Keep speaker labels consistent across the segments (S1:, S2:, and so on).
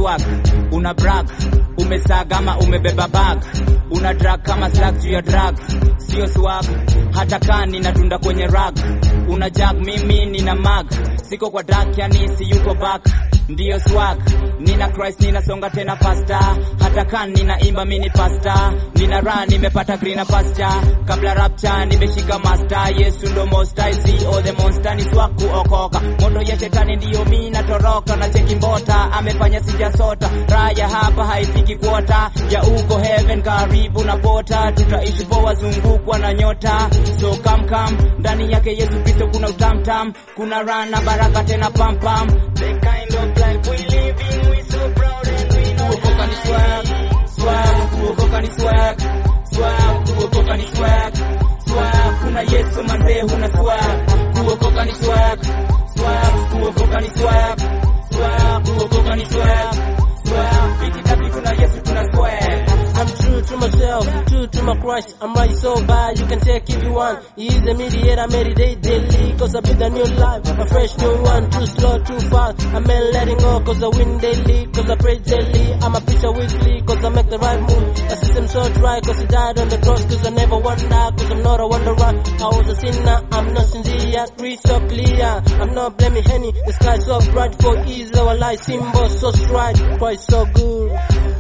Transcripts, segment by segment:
S1: swag una brag umesaga ama umebeba bag una drag kama slag juu ya drag sio swag hata kaa ninatunda kwenye rag una jag mimi nina mag siko kwa dak yani si yuko back ndiyo swag nina Christ ninasonga tena fasta hata kan ninaimba mini pasta nina run nimepata green pasture kabla rapture nimeshika master Yesu ndo most I see all the monster ni swag kuokoka moto ya shetani ndiyo mimi natoroka na cheki mbota amefanya sijasota raya hapa haifiki kuota ya uko heaven karibu na pota tutaishi poa zungukwa na nyota so come come ndani yake Yesu Kristo kuna utamtam kuna run na baraka tena pam pam the kind of life we living we so proud and we know kuokoka ni swag swag kuokoka ni swag swag kuokoka ni swag swag kuna Yesu manze huna swag kuokoka ni swag swag kuokoka ni swag swag kuokoka ni swag swag piti tapi kuna Yesu tuna swag
S2: I'm true to myself, true to my Christ. I'm right so bad, you can take if you want. He is the mediator, meditate daily. Cause I build a new life, a fresh new one. Too slow, too fast. I'm ain't letting go, cause I win daily. Cause I pray daily. I'm a preacher weekly, cause I make the right move. The system so dry, cause he died on the cross. Cause I never wonder, cause I'm not a wanderer. I was a sinner, I'm not sincere. Read so clear, I'm not blaming Henny. The sky so bright for ease, our life symbol so straight. Christ so good.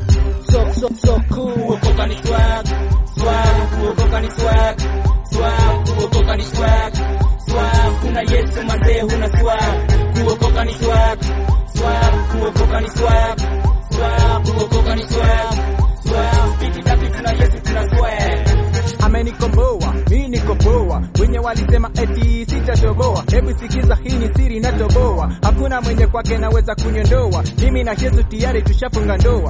S2: So, so, so cool.
S1: kuokoka ni swag swag kuokoka ni swag swag kuokoka ni swag swag kuna Yesu mazee huna swag kuokoka ni swag swag kuokoka ni swag swag kuokoka ni swag swag piti tapi tuna Yesu tuna swag
S3: amenikomboa mi niko poa wenye walisema eti sitatoboa hebu sikiza hii ni siri natoboa hakuna mwenye kwake naweza kunyondoa mimi na yesu tayari tushafunga ndoa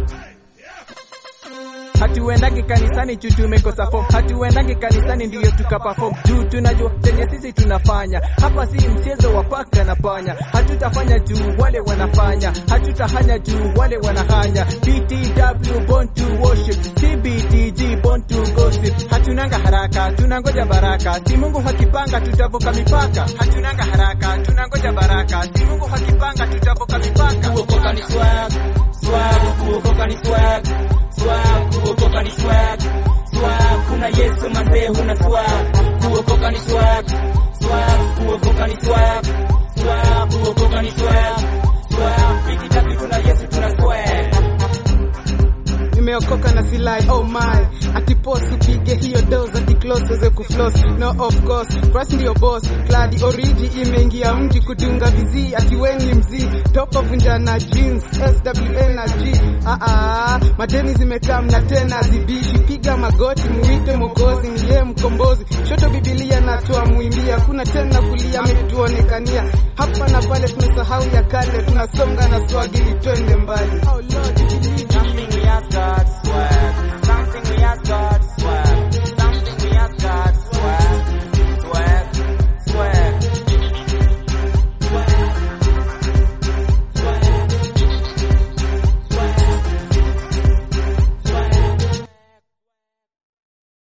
S3: hatuendagi kanisani juu tumekosa form hatuendagi kanisani ndiyo tukaperform juu tunajua chenye sisi tunafanya hapa si mchezo wa paka na panya hatutafanya juu wale wanafanya hatutahanya juu wale wanahanya btw born to worship cbtg born to gossip hatunanga haraka tunangoja baraka si mungu hakipanga tutavuka mipaka hatunanga haraka tunangoja baraka si mungu hakipanga tutavuka mipaka
S1: kuokoka ni swag swag kuokoka ni swag swag kuokoka ni swag swag kuna Yesu mazee huna swag kuokoka ni swag swag kuokoka ni swag swag kuokoka ni swag swag piki tapi kuna Yesu tuna swag
S4: nimeokoka na silai oh my atipos upige hiyo dos aticlose weze kuflos no of course Christ ndio boss kladi oriji imeingia mji kudunga vizii atiweni mzii topa vunja na jeans swn na g ah ah madeni zimekaa mna tena zibishi piga magoti muite mokozi ni yeye mkombozi shoto bibilia natoa muimbia kuna tena kulia ametuonekania hapa na pale tumesahau ya kale tunasonga na swagili twende